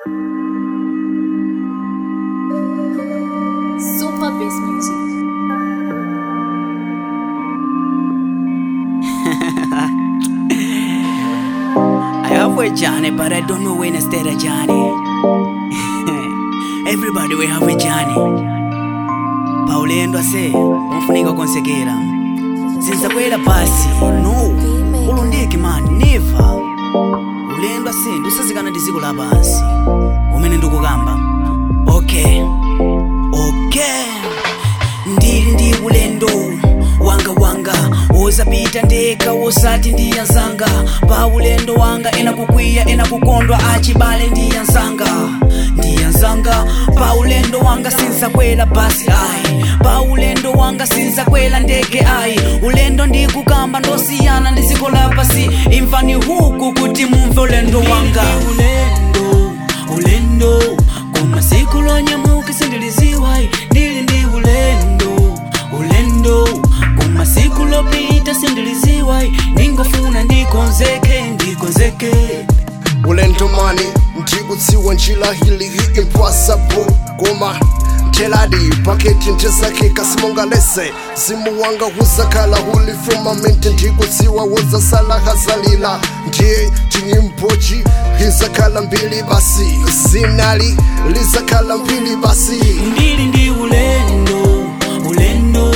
Super Bass Music. I have a Johnny, but I don't know when I start a Johnny. Everybody we have a Johnny. Paulendo ase, umfunika konsekera. Sinzakwera pasi, no. Ulundiki man, never. Ulendo ase, ndusazikana ndiziko la pasi. Umene ndikukamba. Okay. Okay. ndili ndi ulendo wanga wanga wozapita ndeka wosati ndiyanzanga pa ulendo wanga ena kukwiya ena kukondwa achibale ndiyanzanga ndiyanzanga pa ulendo wanga sinzakwela basi ayi pa ulendo wanga sinzakwela ndeke ayi ulendo ndikukamba ndosiyana ndiziko lapasi imvani huku kuti mumve ulendo wanga ulendo ulendo kumasiku lonyamuka sindiliziwayi ndili ndi ulendo ulendo kumasiku lopita sindiliziwayi ndingofuna ndikonzeke ndikonzeke ulendo mani ndikutsiwa njila hili hi impossible koma teladi paketi ndizake kasimongalese zimu wanga huzakhala huli firmament ndikutsiwa wozasala hazalila ndiye tinyimboji hizakhala mbili basi zinali lizakhala mbili basi ndili ndi ulendo ulendo